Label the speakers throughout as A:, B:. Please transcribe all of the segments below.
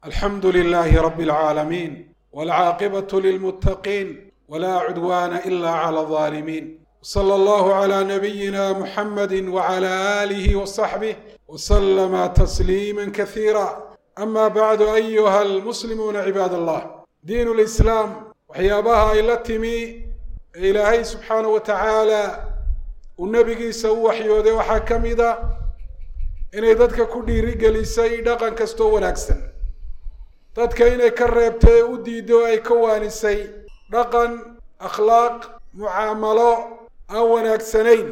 A: الحمد لله رب العالمين والعاقبة للمتقين ولا عدوان إلا على الظالمين صلى الله على نبينا محمد وعلى آله وصحبه وسلم تسليما كثيرا أما بعد أيها المسلمون عباد الله دين الإسلام waxyaabaha ay la timi ee ilaahay subxaana wa tacaala uu nebigiisa u waxyooday waxaa ka mid a inay dadka ku dhiirigelisay dhaqan kastoo wanaagsan dadka inay ka reebtay ee u diiday oo ay ka waanisay dhaqan akhlaaq mucaamalo aan wanaagsanayn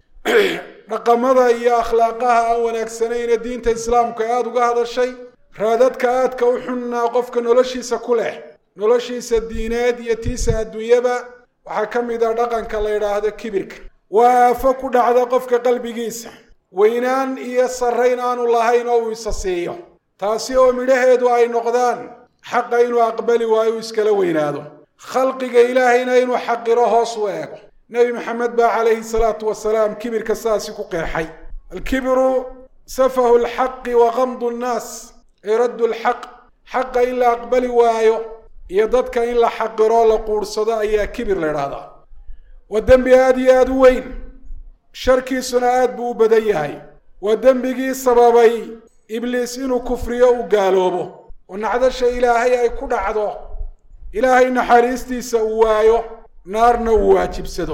A: dhaqamada iyo akhlaaqaha aan wanaagsanayn ee diinta islaamku aada uga hadashay raadadka aadka u xunnaa qofka noloshiisa ku leh noloshiisa diineed iyo tiisa adduunyaba waxaa ka mid ah dhaqanka la yidhaahdo kibirka waa aafo ku dhacda qofka qalbigiisa weynaan iyo sarrayn aanu lahayn oo uu isa siiyo taasi oo midhaheedu ay noqdaan xaqa inuu aqbali waayo uu iskala weynaado khalqiga ilaahayna inuu xaqiro hoos u eego nebi maxamed baa calayhi salaatu wasalaam kibirka saasi ku qeexay alkibiru safahu lxaqi wa qamdu nnaas iraddu lxaq xaqa in la aqbali waayo iyo dadka in la xaqiro la quudhsado ayaa kibir la idhaahdaa waa dembi aada iyo aada u weyn sharkiisuna aad buu u badan yahay waa dembigii sababay ibliis inuu kufriyo u gaaloobo oo nacdasha ilaahay ay ku dhacdo ilaahay naxariistiisa uu waayo naarna uu waajibsado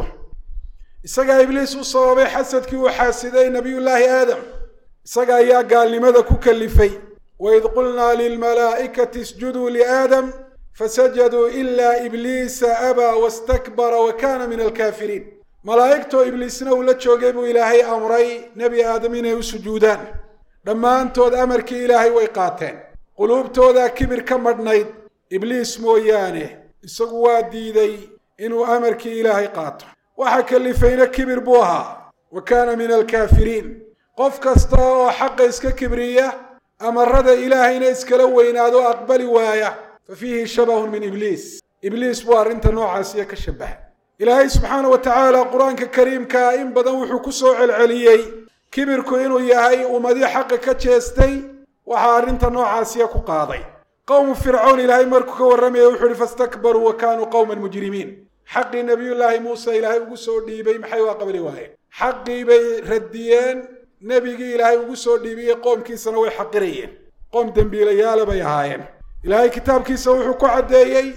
A: isagaa ibliis u sababay xasadkii uu xaasiday nebiyullaahi aadam isaga ayaa gaalnimada ku kalifay waid qulnaa lilmalaa'ikati isjuduu liaadam fasajaduu ilaa ibliisa abaa wastakbara wa kaana min alkaafiriin malaa'igtoo ibliisna uu la joogay buu ilaahay amray nebi aadam inay u sujuudaan dhammaantood amarkii ilaahay way qaateen quluubtoodaa kibir ka madhnayd ibliis mooyaane isagu waa diiday inuu amarkii ilaahay qaato waxa kalifayna kibir buu ahaa wa kaana min alkaafiriin qof kasta oo xaqa iska kibriya amarada ilaahayna iskala weynaado aqbali waaya fa fiihi shabahun min ibliis ibliis buu arrinta noocaasiya ka shabaha ilaahay subxaana wa tacaala qur-aanka kariimkaa in badan wuxuu ku soo celceliyey kibirku inuu yahay ummadii xaqa ka jeestay waxaa arrinta noocaasiya ku qaaday qowmu fircown ilaahay markuu ka warramaya wuxuu ihi fastakbaruu wa kaanuu qowman mujrimiin xaqii nebiyullaahi muuse ilaahay ugu soo dhiibay maxay u aqbali waayeen xaqii bay radiyeen nebigii ilaahay ugu soo dhiibiyey qoomkiisana way xaqirayeen qoom dembiilayaala bay ahaayeen ilaahay kitaabkiisa wuxuu ku caddeeyey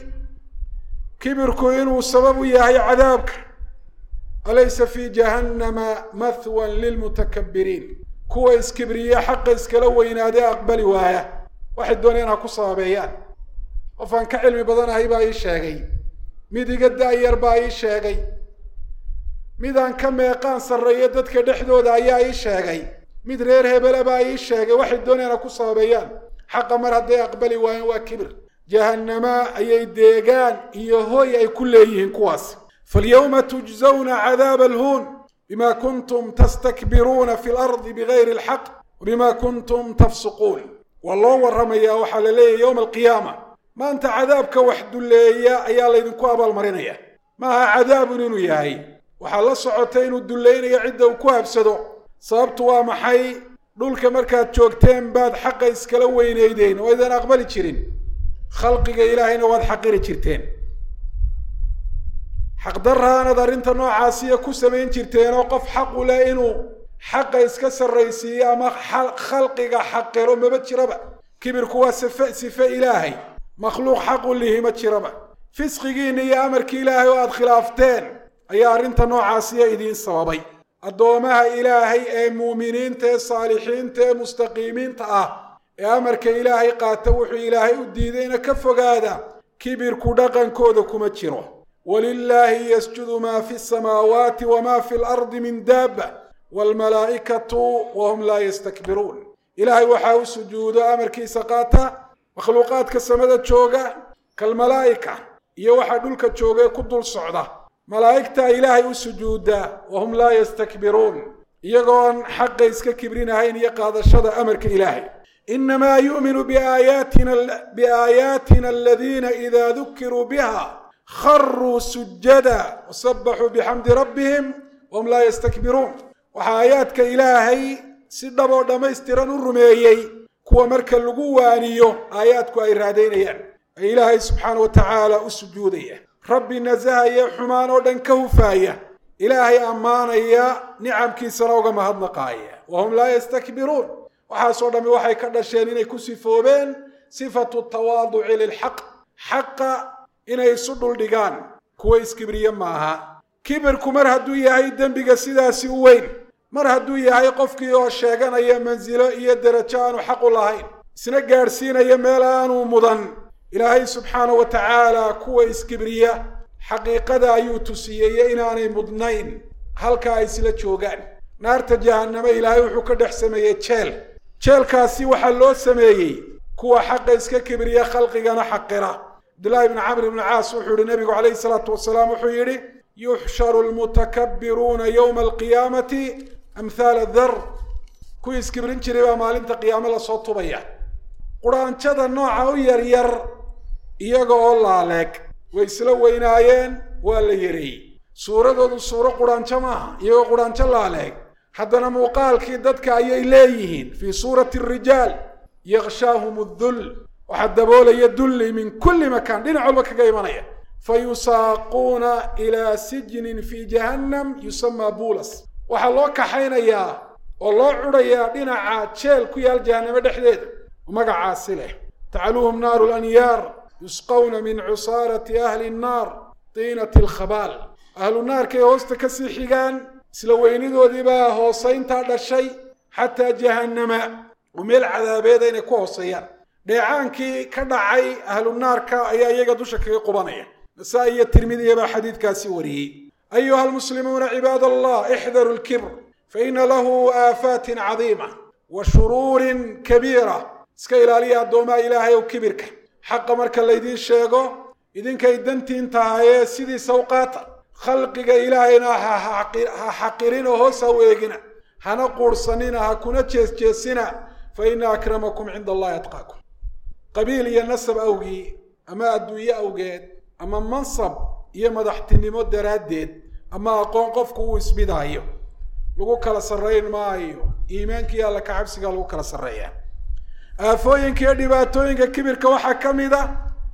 A: kibirku inuu sabab u yahay cadaabka alaysa fii jahannama mathwan lilmutakabiriin kuwa iskibriya xaqa iskala weynaadee aqbali waaya waxay dooneen ha ku sababeeyaan qof aan ka cilmi badanahay baa ii sheegay mid iga da-yar baa ii sheegay mid aan ka meeqaan sarreeyo dadka dhexdooda ayaa ii sheegay mid reer hebele baa ii sheegay waxay dooneen ha ku sababeeyaan xaqa mar hadday aqbali waayeen waa kibir jahannama ayay deegaan iyo hoy ay ku leeyihiin kuwaas falyawma tujzawna cadaaba alhuun bima kuntum tastakbiruuna fi lardi bigayri alxaq wabima kuntum tafsuquun waa loo warramayaa waxaa la leeyahy yowma alqiyaama maanta cadaabka wax dulleeya ayaa laydinku abaalmarinaya maaha cadaabun inuu yahay waxaa la socota inuu dullaynayo cidda uu ku habsado sababtu waa maxay dhulka markaad joogteen baad xaqa iskala weynaydeen oo aydan aqbali jirin khalqiga ilaahayna waad xaqiri jirteen xaqdarraanad arrinta noocaasiya ku samayn jirteen oo qof xaqu leh inuu xaqa iska sarraysiiyo ama khalqiga xaqiro maba jiraba kibirku waa sife sife ilaahay makhluuq xaqu lihi ma jiraba fisqigiinna iyo amarkii ilaahay oo aada khilaafteen ayaa arrinta noocaasiya idiin sababay addoomaha ilaahay ee muuminiinta ee saalixiinta ee mustaqiimiinta ah ee amarka ilaahay qaata wuxuu ilaahay u diidayna ka fogaada kibirku dhaqankooda kuma jiro walilaahi yasjudu maa fi samaawaati wamaa fi lardi min daaba waalmalaa'ikatu wahum laa yastakbiruun ilaahay waxaa u sujuudo amarkiisa qaata makhluuqaadka samada jooga kalmalaa'ika iyo waxaa dhulka jooga ee ku dul socda malaa'igtaa ilaahay u sujuuda wahum laa yastakbiruun iyagoon xaqa iska kibrinahayn iyo qaadashada amarka ilaahay inamaa yu'minu biaayaatina biaayaatina aladiina idaa dukiruu biha kharuu sujada wasabaxuu bixamdi rabbihim wahum laa yastakbiruun waxaa aayaadka ilaahay si dhaboo dhammaystiran u rumeeyey kuwa marka lagu waaniyo aayaadku ay raadaynayaan ee ilaahay subxaana wa tacaala u sujuudaya rabbi nasahaya xumaan oo dhan ka hufaaya ilaahay ammaanaya nicamkiisana uga mahadnaqaaya wa hum laa yastakbiruun waxaasoo dhammi waxay ka dhasheen inay ku sifoobeen sifatu tawaaduci lilxaq xaqa inay isu dhuldhigaan kuwa iskibriye maaha kibirku mar hadduu yahay dembiga sidaasi u weyn mar hadduu yahay qofkii oo sheeganaya mansilo iyo derajo aanu xaqu lahayn isna gaadhsiinaya meel aanu mudan ilaahay subxaana wa tacaala kuwa iskibriya xaqiiqada ayuu tusiyeeye inaanay mudnayn halka ay isla joogaan naarta jahanname ilaahay wuxuu ka dhex sameeyey jeel jeelkaasi waxaa loo sameeyey kuwa xaqa iska kibriya khalqigana xaqira cabdullaahi bni camr ibni caas wuxuu yihi nebigu calayhi salaatu wasalaam wuxuu yidhi yuxsharu lmutakabbiruuna yowma alqiyaamati amhaala dar kuwii iskibrin jiray baa maalinta qiyaame lasoo tubaya quraanjada nooca u yaryar iyaga oo laaleeg way isla weynaayeen waa la yareeyey suuradoodu suuro quraanjo maaha iyagoo quraanjo laaleeg haddana muuqaalkii dadka ayay leeyihiin fii suurati rijaal yakshaahum dull waxaa daboolaya dulli min kulli makaan dhinac walba kaga imanaya fa yusaaquuna ilaa sijnin fii jahannam yusamaa buulas waxaa loo kaxaynayaa oo loo cudhayaa dhinaca jeel ku yaal jahannamo dhexdeeda magacaasi leh tacaluuhum naaru lanyaar yusqawna min cusaarati ahli nnaar tiinati alkhabaal ahlu naarkay hoosta ka sii xigaan isla weynidoodiibaa hoosayntaa dhashay xataa jahannama oo meel cadaabeeda inay ku hooseeyaan dheecaankii ka dhacay ahlu naarka ayaa iyaga dusha kaga qubanaya nasaa-i iyo tirmidiya baa xadiidkaasi wariyey ayuha almuslimuuna cibaad allah ixdaru lkibr faina lahu aafaatin cadiima wa shuruurin kabiira iska ilaaliya addoomaha ilaahay ow kibirka xaqa marka laydiin sheego idinkay dantiin tahayee sidiisa u qaata khalqiga ilaahayna ha xaqirin oo hoos ha weegina hana quurhsanina ha kuna jeesjeesina fa ina akramakum cinda allahi atqaakum qabiil iyo nasab awgii ama adduunye awgeed ama mansab iyo madaxtinimo daraaddeed ama aqoon qofku uu isbidaayo lagu kala sarrayn maayo iimaankii alla ka cabsiga lagu kala sarreeyaa aafooyinka iyo dhibaatooyinka kibirka waxaa ka mid a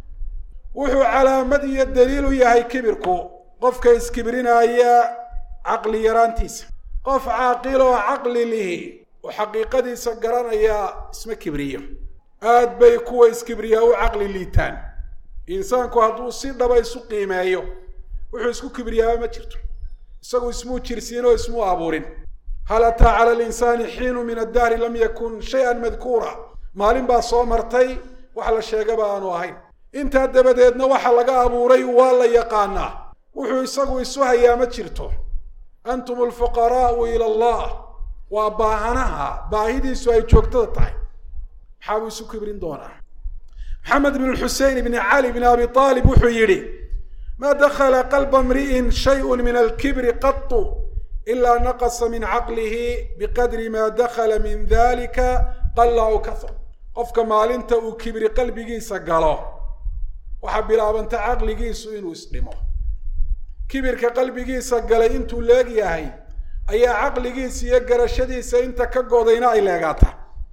A: wuxuu calaamad iyo daliil u yahay kibirku qofka iskibrinaya caqli yaraantiisa qof caaqil oo caqli lihi oo xaqiiqadiisa garanaya isma kibriyo aad bay kuwa iskibriyaa u caqli liitaan insaanku hadduu si dhaba isu qiimeeyo wuxuu isku kibriyaaba ma jirto isagu ismuu jirsiin oo ismuu abuurin hal ataa cala alinsaani xiinu min addahri lam yakun shay-an madkuura maalin baa soo martay wax la sheegaba aanu ahayn intaa dabadeedna waxa laga abuuray waa la yaqaanaa wuxuu isagu isu hayaa ma jirto antum alfuqaraa'u ila allah waa baahanaha baahidiisu ay joogtada tahay maxaa buu isu kibrin doonaa maxamed bn xusein bni cali bn abi aalib wuxuu yidhi ma dakla qalba mri'in shayء min alkibri qatu ila naqasa min caqlihi biqadri ma dakla min dalika qalla aw kahur qofka maalinta uu kibri qalbigiisa galo waxaa bilaabanta caqligiisu inuu isdhimo kibirka qalbigiisa galay intuu leeg yahay ayaa caqligiisa iyo garashadiisa inta ka godayna ay leegaata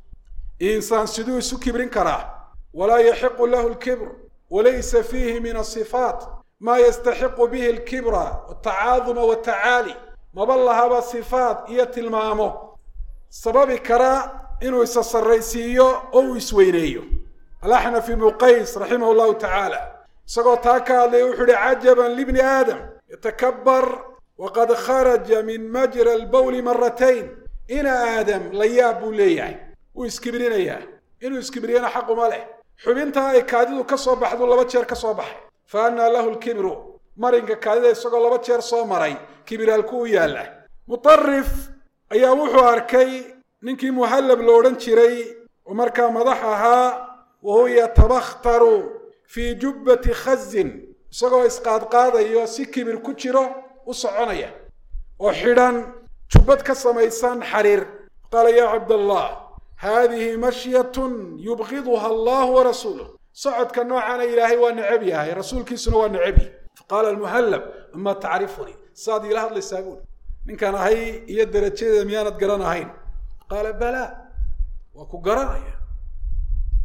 A: insaan siduu isu kibrin karaa walaa yaxiqu lahu lkibr walaysa fiihi min asifaat maa yastaxiqu bihi alkibra watacaaduma watacaali maba lahaba sifaat iyo tilmaamo sababi kara inuu isa sarraysiiyo oo uu isweyneeyo alaxnaf ibnu qays raximah llahu tacaala isagoo taa ka hadlaya wuxuu ihi cajaban libni aadam yatakabbar waqad kharaja min majra albawli maratayn ina aadam la yaab buu leeyahay wuu iskibrinayaa inuu iskibriyana xaquma leh xubintaa ay kaadidu ka soo baxdu laba jeer ka soo baxay fa annaa lahu lkibru marinka kaadida isagoo laba jeer soo maray kibiraalku u yaalla mutarif ayaa wuxuu arkay ninkii muhallab lo odhan jiray oo markaa madax ahaa wa huwa yatabakhtaru fii jubbati khazin isagoo isqaadqaadayo si kibir ku jiro u soconaya oo xidhan jubbad ka samaysan xariir qaala yaa cabdallah haadihi mashyatun yubqiduha allahu warasuuluh socodka noocaana ilaahay waa necab yahay rasuulkiisuna waa necabyi faqaala almuhallab amaa tacrifunii saad iila hadlaysaa buuli ninkaan ahay iyo darajadeeda miyaanad garanahayn qaala balaa waa ku garanaya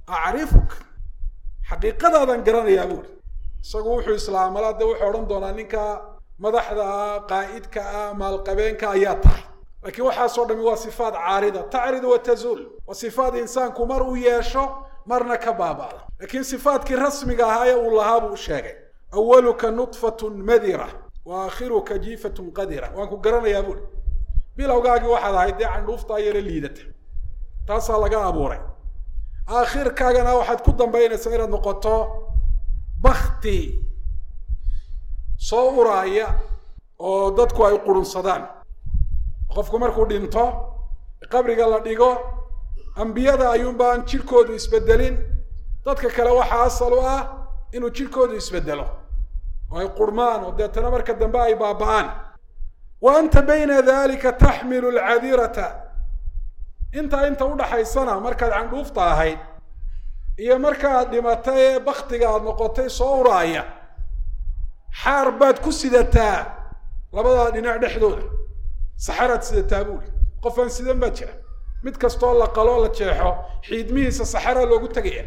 A: acrifuk xaqiiqadaadaan garanayaa buuri isagu wuxuu islaamala de wuxuu odhan doonaa ninka madaxda ah qaa'idka ah maalqabeenka ayaa tahay laakiin waxaasoo dhami waa sifaat caarida tacridu wa tazuul waa sifaat insaanku mar uu yeesho marna ka baaba'da laakiin sifaatkii rasmiga ahaa ee uu lahaa buu sheegay awaluka nudfatun madira wa aakhiruka jiifatun qadira waan ku garanayaa buuri bilowgaagii waxaad ahayd dee candhuuftaa yaro liidata taasaa laga abuuray aakhirkaagana waxaad ku dambaynaysaa inaad noqoto bakti soo uraaya oo dadku ay qurunsadaan qofku markuu dhinto qabriga la dhigo ambiyada ayuunbaan jidhkoodu isbedelin dadka kale waxaa asal u ah inuu jidhkoodu isbedelo oo ay qurmaan oo deetana marka dambe ay baaba'aan wa anta bayna dalika taxmilu alcadirata intaa inta udhaxaysana markaad candhuufta ahayd iyo markaaad dhimatay ee baktiga aad noqotay soo uraaya xaar baad ku sidataa labadaa dhinac dhexdooda saxaraad sidataa buuri qof aan sidan baa jira mid kastoo la qaloo la jeexo xiidmihiisa saxaraa loogu tegaya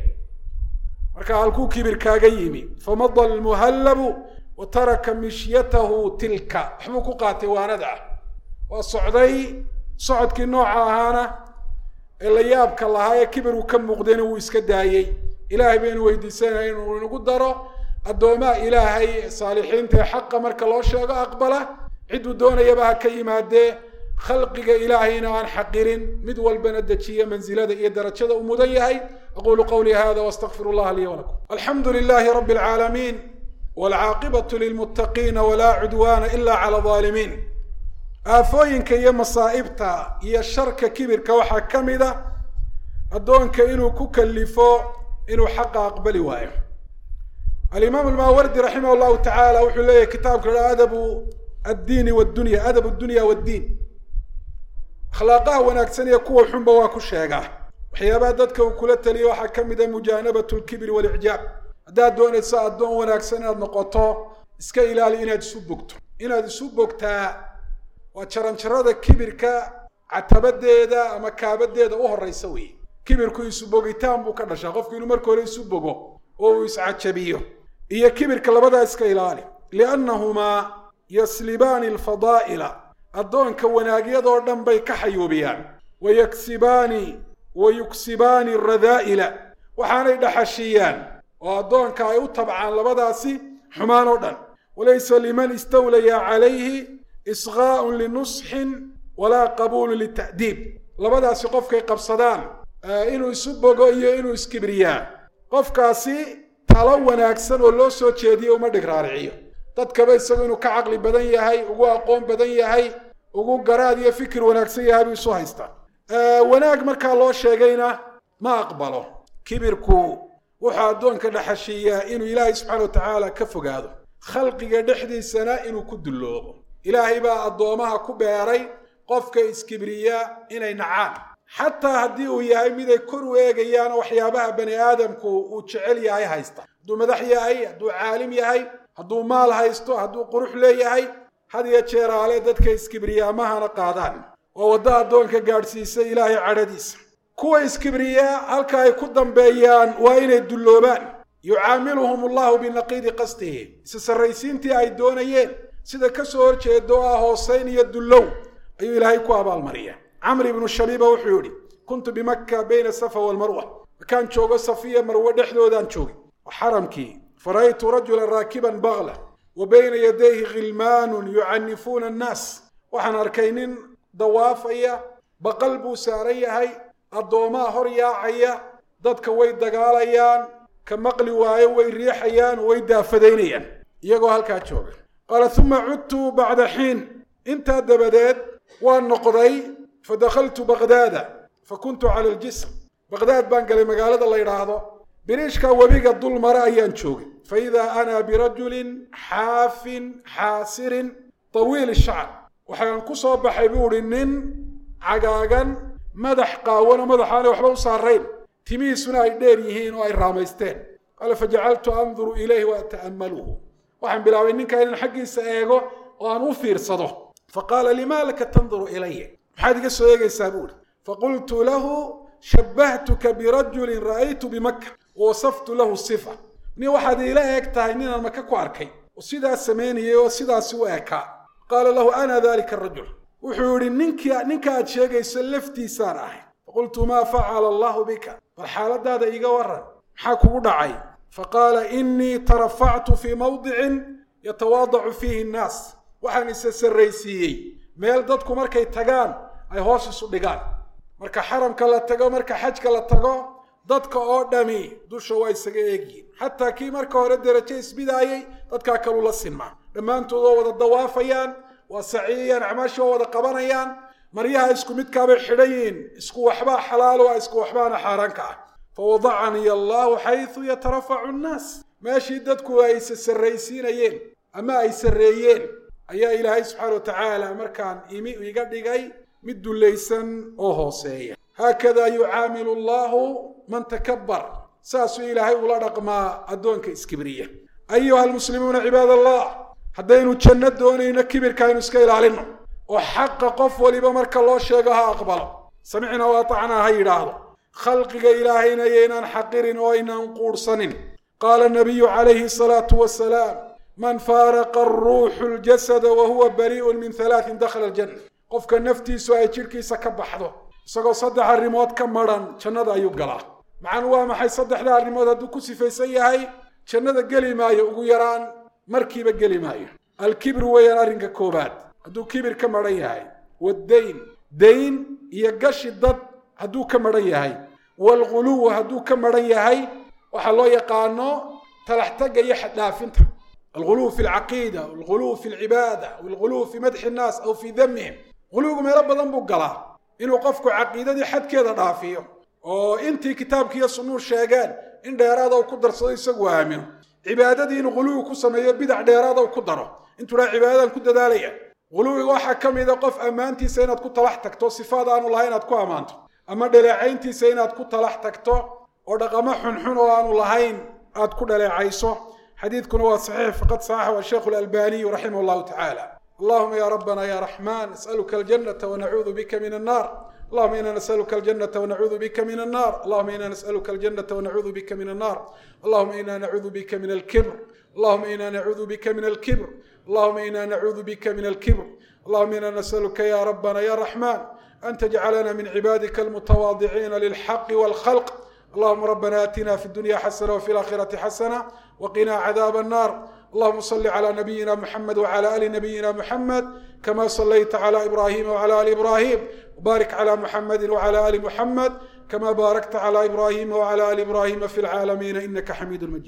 A: marka halkuu kibir kaaga yimi famada almuhallabu wa taraka mishyatahu tilka waxbuu ku qaatay waanada ah waa socday socodkii nooca ahaana ee la yaabka lahaa ee kibiruu ka muuqdayna wuu iska daayey ilaahay baynu weydiisanaya inuu inagu daro addoomaha ilaahay saalixiinta ee xaqa marka loo sheego aqbala cidduu doonayaba ha ka yimaadee khalqiga ilaahayna aan xaqirin mid walbana dejiya mansilada iyo darajada uu mudan yahay aqulu qawlii hada wastaqfir llaha lii walakum alxamdu lilahi rabi alcaalamiin walcaaqibatu lilmuttaqiina walaa cudwana ila cala alظaalimiin aafooyinka iyo masaa'ibta iyo sharka kibirka waxaa ka mid a addoonka inuu ku kalifo inuu xaqa aqbali waayo alimaam almaawardi raximah llahu tacaala wuxuu leeyahy kitaabka ha adabu addiini wdunya adab dunya waddiin akhlaaqaha wanaagsan iyo kuwa xunba waa ku sheegaa waxyaabaha dadka uu kula taliya waxaa ka mid a mujaanabat lkibri walicjaab haddaad doonayso addoon wanaagsan inaad noqoto iska ilaali inaad isu bogto inaad isu bogtaa waa jaranjarada kibirka catabadeeda ama kaabadeeda u horeysa weeye kibirku isu bogitaan buu ka dhashaa qofku inuu marka hore isu bogo oo uu iscajabiyo iyo kibirka labadaa iska ilaali liannahumaa yaslibaani alfadaa'ila addoonka wanaagyadoo dhan bay ka xayuubiyaan wa yaksibaani wa yuksibaani alradaa'ila waxaanay dhaxashiiyaan oo addoonka ay u tabcaan labadaasi xumaan oo dhan walaysa liman istawlaya calayhi isqaa'un linusxin walaa qabuulun lita'diib labadaasi qofkay qabsadaan inuu isu bogo iyo inuu iskibriyaa qofkaasi talo wanaagsan oo loo soo jeediyo uma dhig raariciyo dadkaba isagu inuu ka caqli badan yahay ugu aqoon badan yahay ugu garaad iyo fikir wanaagsan yahay buu isu haystaa wanaag markaa loo sheegayna ma aqbalo kibirku wuxuu addoonka dhaxashiiyaa inuu ilaahay subxaana wa tacaala ka fogaado khalqiga dhexdiisana inuu ku dulloobo ilaahay baa addoomaha ku beeray qofka iskibriya inay nacaan xataa haddii uu yahay miday kor u eegayaan waxyaabaha bani aadamku uu jecel yahay haysta hadduu madax yahay hadduu caalim yahay hadduu maal haysto hadduu qurux leeyahay had iyo jeeraale dadka iskibriyaamahana qaadaan oo waddo addoonka gaadhsiisa ilaahay cadhadiisa kuwa iskibriyaa halka ay ku dambeeyaan waa inay dulloobaan yucaamiluhum allahu binaqiidi qasdihi isa sarraysiintii ay doonayeen sida ka soo horjeeda oo ah hoosayn iyo dullow ayuu ilaahay ku abaalmariya camr ibnu shabiiba wuxuu yidhi kuntu bimakka bayna safa walmarwa markaan joogo safiya marwe dhexdoodaan joogay xaramkii fara'aytu rajulan raakiban bagla wa bayna yadayhi khilmaanun yucanifuuna annaas waxaan arkay nin dawaafaya baqal buu saaran yahay addoomaa hor yaacaya dadka way dagaalayaan ka maqli waayo way riixayaan way daafadaynayaan iyagoo halkaa jooga qaala uma cudtu bacda xiin intaa dabadeed waan noqday fadakaltu baqdaada fakuntu cala aljisr baqdaad baan galay magaalada la yidhaahdo biriishka webiga dul mare ayaan joogay fa idaa ana birajulin xaafin xaasirin tawiil shacr waxaan ku soo baxay buu idhi nin cagaagan madax qaawano madaxaana waxba u saarayn timihiisuna ay dheer yihiin oo ay raamaysteen qaala fajacaltu anduru ilayhi wa ata'ammaluhu waxaan bilaabay ninkaa inaan xaggiisa eego oo aan u fiirsado faqaala limaa laka tanduru ilaya maxaad iga soo eegaysaa buuhi faqultu lahu shabbahtuka birajulin ra'aytu bimaka wasaftu lahu sifa nin waxaad iila eeg tahay ninaan maka ku arkay oo sidaas samaynayay oo sidaasi u ekaa qaala lahu ana dalika arajul wuxuu yidhi ninkii ninka aad sheegayso laftiisaan ahay faqultu maa facala allahu bika bal xaaladaada iiga waran maxaa kugu dhacay faqaala inii tarafactu fii mawdicin yatawaadacu fiihi nnaas waxaan isa sarraysiiyey meel dadku markay tagaan ay hoos isu dhigaan marka xaramka la tago marka xajka la tago dadka oo dhami dusha waa isaga eegyihin xataa kii marka hore derajo isbidaayey dadkaa kaluu la sinmaa dhammaantood waa wada dawaafayaan waa saciyayaan acmaasha waa wada qabanayaan maryaha isku midkaabay xidhan yihiin isku waxbaa xalaalo ah isku waxbaana xaaraanka ah fawadacanii allahu xaysu yatarafacu nnaas meeshii dadku ay isa sarraysiinayeen ama ay sarreeyeen ayaa ilaahay subxaana wa tacaala markaan imi iga dhigay mid dullaysan oo hooseeya haakadaa yucaamilu allahu man takabbar saasuu ilaahay ula dhaqmaa addoonka iskibriya ayuha almuslimuuna cibaad allah haddaynu janno doonayno kibirka aynu iska ilaalinno oo xaqa qof waliba marka loo sheego ha aqbalo samicnaa wa atacnaa ha yidhaahdo khalqiga ilaahayna yaynaan xaqirin oo aynaan quudhsanin qaala nabiyu calayhi asalaatu wasalaam man faaraqa aruuxu ljasada wa huwa barii'un min halaatin dakhala aljanna qofka naftiisu ay jidhkiisa ka baxdo isagoo saddex arrimood ka madran jannada ayuu galaa macanu waa maxay saddexda arrimood hadduu ku sifaysan yahay jannada geli maayo ugu yaraan markiiba geli maayo alkibru weeyaan arrinka koobaad hadduu kibir ka madhan yahay waddayn dayn iyo gashi dad hadduu ka madhan yahay waalghuluw hadduu ka madhan yahay waxaa loo yaqaano talaxtagga iyo xaddhaafinta alghuluw fi alcaqiida alghuluw fi alcibaada walghuluw fi madxi innaas aw fii damihim ghuluwgu meelo badan buu galaa inuu qofku caqiidadii xadkeeda dhaafiyo oo intii kitaabkiiyo sunnuu sheegeen in dheeraada uu ku darsado isagu aamino cibaadadii inuu ghuluwi ku sameeyo bidac dheeraada uu ku daro intuu dhaa cibaadadan ku dadaalaya ghuluwiga waxaa ka mida qof ammaantiisa inaad ku talax tagto sifaad aanu lahay inaad ku ammaanto ama dhaleecayntiisa inaad ku talax tagto oo dhaqamo xunxun oo aanu lahayn aad ku dhaleecayso xadiidkuna waa saxiix faqad saxaxu asheikhu alalbaniyu raximah allahu tacaala allahuma ya rabbana ya raxman nasaluka aljanata wanacuudu bika min annar اللهم إنا نسألك الجنة ونعوذ بك من النار اللهم إنا نسألك الجنة ونعوذ بك من النار اللهم إنا نعوذ بك من الكبر اللهم إنا نعوذ بك من الكبر اللهم إنا نعوذ بك من الكبر اللهم إنا نسألك يا ربنا يا رحمن أن تجعلنا من عبادك المتواضعين للحق والخلق اللهم ربنا آتنا في الدنيا حسنة وفي الآخرة حسنة وقنا عذاب النار اللهم صل على نبينا محمد وعلى آل نبينا محمد كما صليت على إبراهيم وعلى آل إبراهيم وبارك على محمد وعلى آل محمد كما باركت على إبراهيم وعلى آل إبراهيم في العالمين إنك حميد مجيد